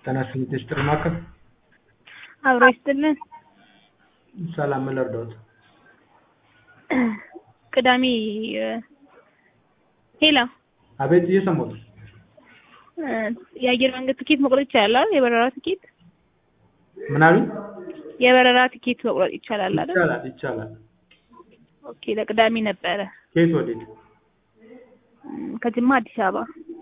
ጤና ይስጥልኝ ሚኒስትር ማዕከል አብሮ ይስጥልን። ሰላም ምን ልርዳዎት? ቅዳሜ ሄላ አቤት እየሰማሁት ነው። የአየር መንገድ ትኬት መቁረጥ ይቻላል? የበረራ ትኬት ምን አሉኝ? የበረራ ትኬት መቁረጥ ይቻላል አይደል? ይቻላል ይቻላል። ኦኬ ለቅዳሜ ነበረ ከየት ወዴት? እም፣ ከጅማ አዲስ አበባ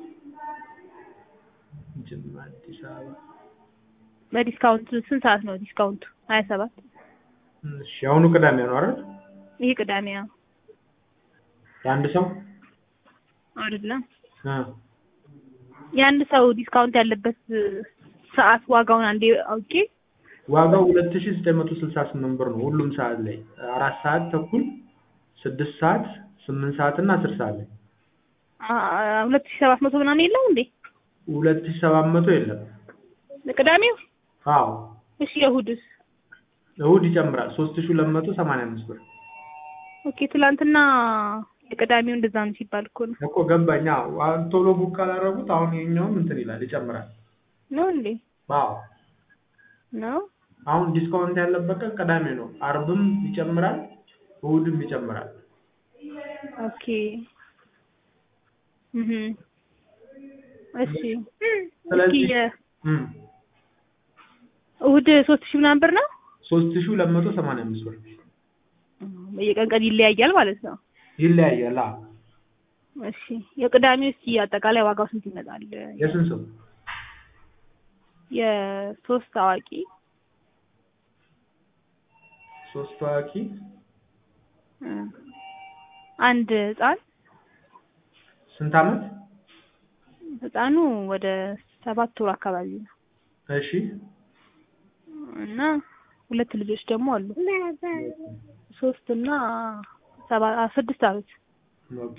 ጅማ አዲስ አበባ። በዲስካውንት ስንት ሰዓት ነው ዲስካውንቱ? ሀያ ሰባት እሺ አሁኑ ቅዳሜ ነው አይደል? ይሄ ቅዳሜ ነው የአንድ ሰው አይደለም? እ የአንድ ሰው ዲስካውንት ያለበት ሰዓት ዋጋውን አንዴ አውቄ ዋጋው ሁለት ሺህ ዘጠኝ መቶ ስልሳ ስምንት ብር ነው ሁሉም ሰዓት ላይ አራት ሰዓት ተኩል ስድስት ሰዓት ስምንት ሰዓት እና አስር ሰዓት ላይ አ- ሁለት ሺህ ሰባት መቶ ምናምን የለው እንዴ ሁለት ሺህ ሰባት መቶ የለም። ለቅዳሜው? አዎ እሺ የእሑድስ? እሑድ ይጨምራል ሶስት ሺህ ሁለት መቶ ሰማንያ አምስት ብር ኦኬ ትላንትና የቅዳሜው እንደዛ ነው ሲባል እኮ ነው እኮ ገባኝ። አዎ አሁን ቶሎ ቡክ ካላደረጉት አሁን የኛውም እንትን ይላል ይጨምራል። ነው እንዴ አዎ ነው አሁን ዲስካውንት ያለበት ቀን ቅዳሜ ነው። አርብም ይጨምራል፣ እሑድም ይጨምራል። ኦኬ እህ እሺ ስለዚህ- እስኪ የ- እም እሑድ ሶስት ሺህ ምናምን ብር ነው ሶስት ሺህ ሁለት መቶ ሰማንያ አምስት ብር በየቀን ቀን ይለያያል ማለት ነው ይለያያል። አዎ እሺ የቅዳሜው እስኪ አጠቃላይ ዋጋው ስንት ይመጣል የስንት ሰው? የሶስት አዋቂ ሶስት ታዋቂ እ፣ አንድ ህፃን ስንት አመት? ህፃኑ ወደ ሰባት ወር አካባቢ ነው እሺ እና ሁለት ልጆች ደግሞ አሉ ሶስት እና ሰባ ስድስት አመት ኦኬ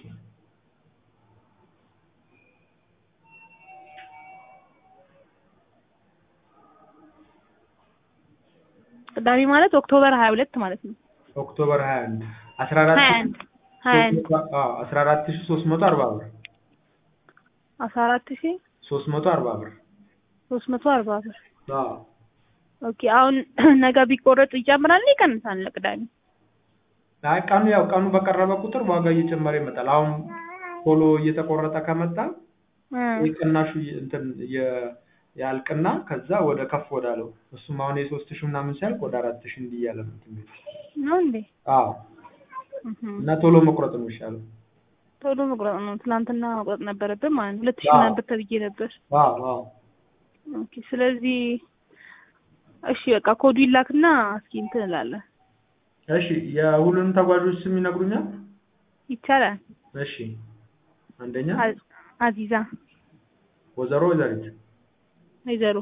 ቅዳሜ ማለት ኦክቶበር ሀያ ሁለት ማለት ነው ኦክቶበር 21 14 ሀያ አንድ ሀያ አንድ አዎ 14340 ብር አስራ አራት ሺ 340 ብር ሶስት መቶ አርባ ብር አዎ ኦኬ አሁን ነገ ቢቆረጥ ይጨምራል ይቀንሳል ለቅዳሜ አይ ቀኑ ያው ቀኑ በቀረበ ቁጥር ዋጋ እየጨመረ ይመጣል። አሁን ቶሎ እየተቆረጠ ከመጣ እ፣ የቅናሹ የ- እንትን የ- ያልቅና ከዛ ወደ ከፍ ወዳለው እሱም አሁን የሶስት ሺህ ምናምን ሲያልቅ ወደ አራት ሺህ እንዲህ እያለ ነው እንትን የሚለው። ነው እንዴ አዎ እህ እና ቶሎ መቁረጥ ነው የሚሻለው። ቶሎ መቁረጥ ነው ትናንትና መቁረጥ ነበረብን ማለት ነው ሁለት ሺህ አዎ። ምናምን ብር ተብዬ ነበር አዎ አዎ ኦኬ ስለዚህ እሺ በቃ ኮዱ ይላክና እስኪ እንትን እላለን እሺ የሁሉንም ተጓዦች ስም ይነግሩኛል? ይቻላል እሺ አንደኛ አ- አዚዛ ወይዘሮ ወይዘሪት ወይዘሮ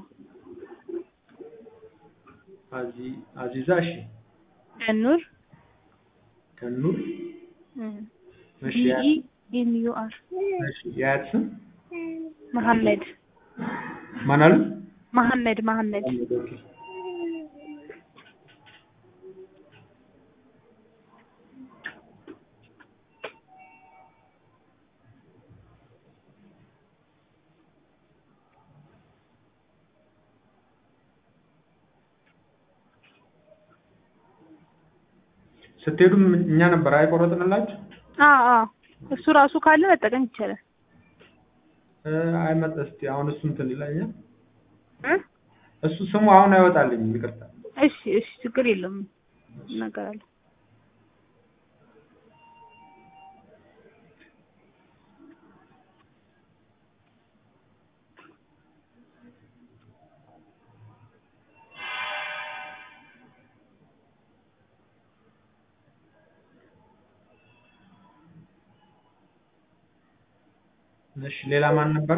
አዚ አዚዛ እሺ ገኑር ከኑር እሺ ያ- ቢኢ ኤም ዩ አር እሺ የአያት ስም መሐመድ ማን አሉ? መሐመድ መሐመድ ኦኬ ስትሄዱም እኛ ነበር አይቆረጥንላችሁ? አዎ አዎ እሱ ራሱ ካለ መጠቀም ይቻላል እ አይመጣ እስቲ አሁን እሱ እንትን ይለኛል። እ እሱ ስሙ አሁን አይወጣልኝም፣ ይቅርታ። እሺ እሺ ችግር የለውም እናገራለሁ እሺ ሌላ ማን ነበረ?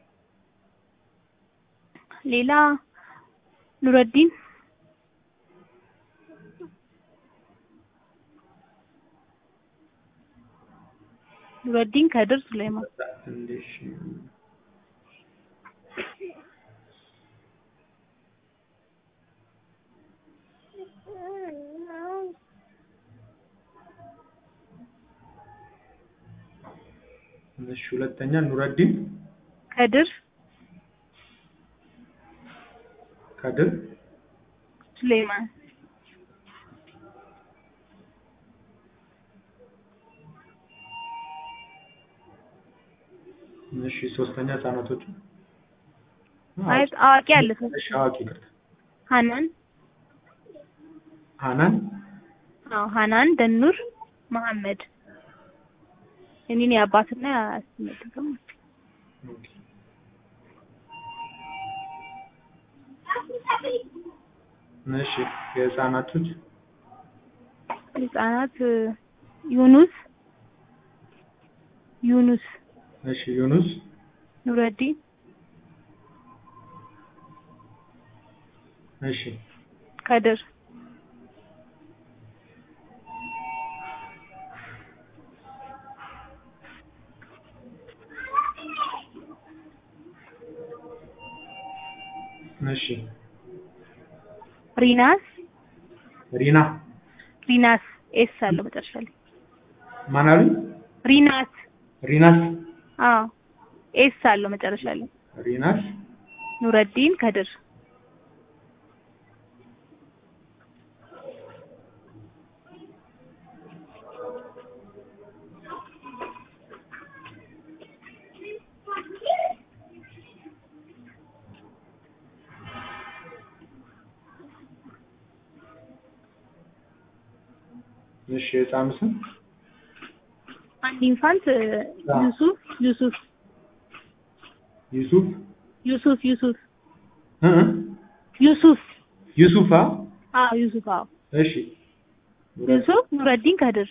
ሌላ ኑረዲን ኑረዲን ከድር ሱሌማን እንዴሽ እሺ ሁለተኛ ኑረዲን ከድር ከድር ሱሌማን እሺ ሶስተኛ ህጻናቶቹ ማለት አዋቂ አለ ሰው እሺ አዋቂ ይቅርታ ሀናን ሀናን አዎ ሀናን ደኑር መሐመድ የኔን የአባትና ያስመጥቅም ኦኬ እሺ የህፃናቶች ህጻናት ዩኑስ ዩኑስ እሺ ዩኑስ ኑረዲን እሺ ከድር እሺ ሪናስ ሪና ሪናስ ኤስ አለው መጨረሻ ላይ ማን አሉኝ ሪናስ ሪናስ አዎ ኤስ አለው መጨረሻ ላይ ሪናስ ኑረዲን ከድር እሺ የህፃኑ ስም አንድ ኢንፋንት አዎ። ዩሱፍ ዩሱፍ ዩሱፍ ዩሱፍ ዩሱፍ እ እ ዩሱፍ ዩሱፋ አዎ ዩሱፍ አዎ እሺ ዩሱፍ ኑረዲን ከድር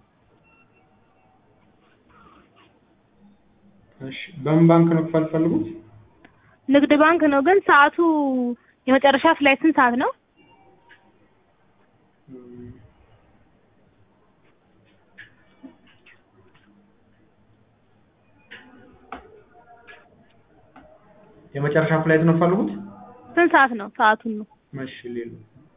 እሺ በምን ባንክ ነው ክፈል ፈልጉት ንግድ ባንክ ነው ግን ሰዓቱ የመጨረሻ ፍላይት ስንት ሰዓት ነው? የመጨረሻ ፍላይት ነው ፈልጉት ስንት ሰዓት ነው? ሰዓቱን ነው። እሺ ሌሉ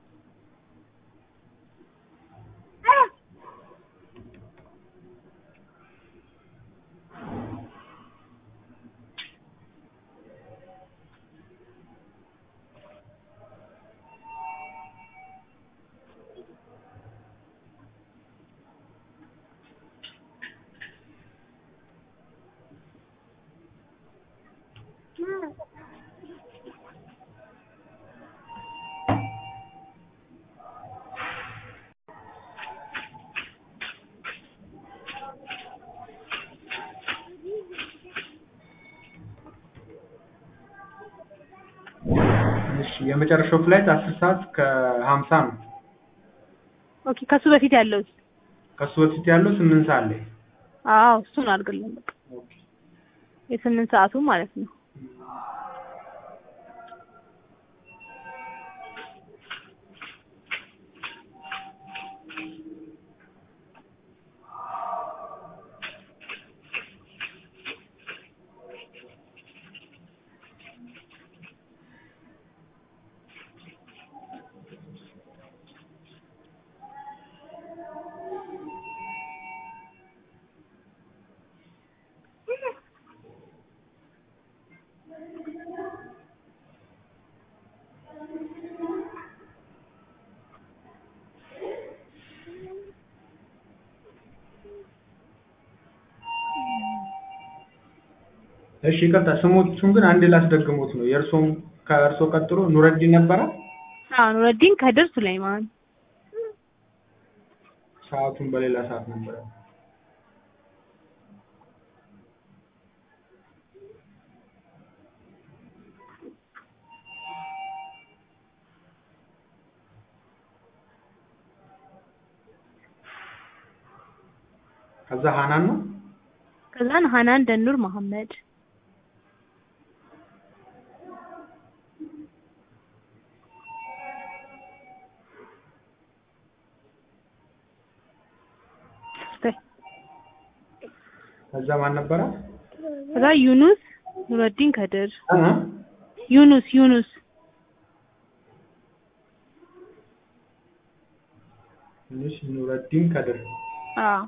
እሺ የመጨረሻው ፍላይት አስር ሰዓት ከሀምሳ ነው ኦኬ ከሱ በፊት ያለው ከሱ በፊት ያለው ስምንት ሰዓት ላይ አዎ እሱን አድርግልን በቃ ኦኬ የስምንት ሰዓቱ ማለት ነው። እሺ ይቅርታ ስሞቹን ግን አንድ ላስደግሞት ነው የእርሶም ከእርሶ ቀጥሎ ኑረዲን ነበረ አዎ ኑረዲን ከድር ሱለይማን ሰዓቱን በሌላ ሰዓት ነበረ ከዛ ሀናን ነው ከዛን ሀናን ደኑር መሐመድ ከዛ ማን ነበረ ከዛ ዩኑስ ኑረዲን ከድር እ እ ዩኑስ ዩኑስ ትንሽ ኑረዲን ከድር አዎ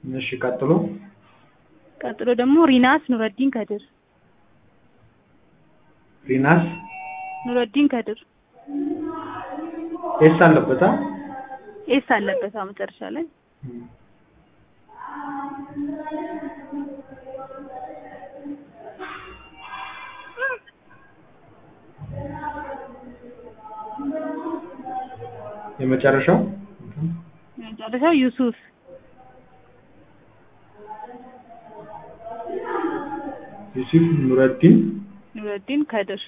እሺ ቀጥሎ ቀጥሎ ደግሞ ሪናስ ኑረዲን ከድር ሪናስ ኑረዲን ከድር ኤስ አለበታ ኤስ አለበት አዎ መጨረሻ ላይ የመጨረሻው የመጨረሻው ዩሱፍ ዩሱፍ ኑረዲን ኑረዲን ከድር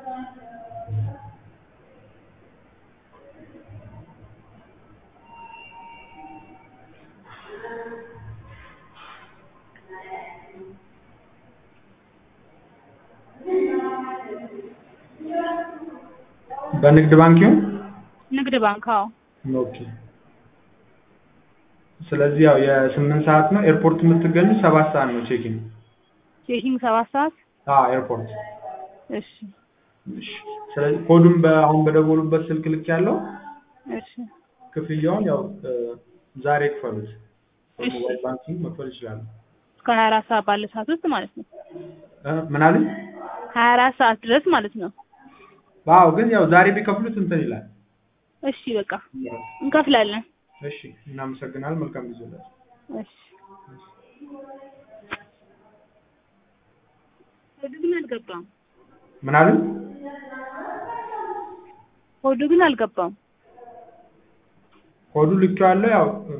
በንግድ ባንክ ይሁን ንግድ ባንክ አዎ ኦኬ ስለዚህ ያው የስምንት ሰዓት ነው ኤርፖርት የምትገኙ ሰባት ሰዓት ነው ቼኪን ቼኪንግ ሰባት ሰዓት አዎ ኤርፖርት እሺ እሺ ስለዚህ ኮዱን በአሁን በደወሉበት ስልክ ልክ ያለው እሺ ክፍያውን ያው እ ዛሬ ክፈሉት እሺ። በሞባይል ባንኪንግ መክፈል ይችላሉ እስከ ሀያ አራት ሰዓት ባለ ሰዓት ውስጥ ማለት ነው እ ምን አለኝ ሀያ አራት ሰዓት ድረስ ማለት ነው አዎ ግን ያው ዛሬ ቢከፍሉት እንትን ይላል እሺ በቃ እንከፍላለን እሺ እናመሰግናለን መልካም ጊዜ ይሁንላችሁ እሺ ኮዱ ግን አልገባም ምን አለኝ ኮዱ ግን አልገባም ኮዱ ልክ ያለው ያው